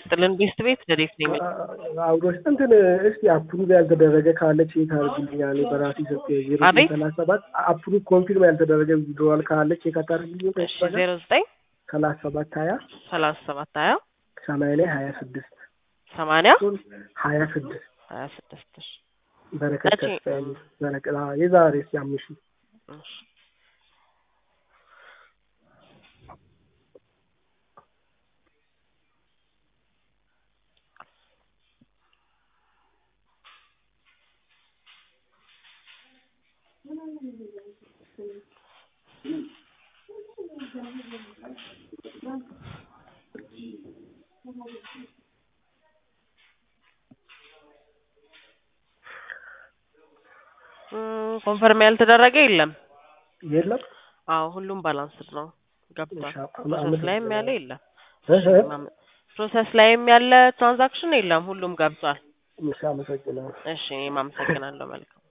ይስጥልን ቤስት ቤት ረዴት ነኝ አብሮች እንትን እስቲ አፕሩቭ ያልተደረገ ካለ ቼክ አድርግልኝ። እኔ በራሴ ሰጥ ዜሮ አቤት? ሰላሳ ሰባት አፕሩቭ ኮንፊርም ያልተደረገ ዊድሮዋል ካለ ቼክ አታደርግልኝ? እሺ ዜሮ ዘጠኝ ሰላሳ ሰባት ሀያ ሰላሳ ሰባት ሀያ ሰማንያ ላይ ሀያ ስድስት ሰማንያ ሀያ ስድስት ሀያ ስድስት እሺ በረከት መቼ? ተስፋዬ በረከት አዎ፣ የዛሬ እስኪ አምስት ሺህ እሺ እም፣ ኮንፈርም ያልተደረገ የለም። የለም አዎ ሁሉም ባላንስድ ነው ገብቷል። እሺ፣ ፕሮሰስ ላይም ያለ የለም። እህ፣ ፕሮሰስ ላይም ያለ ትራንዛክሽን የለም። ሁሉም ገብቷል። እሺ፣ አመሰግናለሁ። እሺ እኔም አመሰግናለሁ። መልካም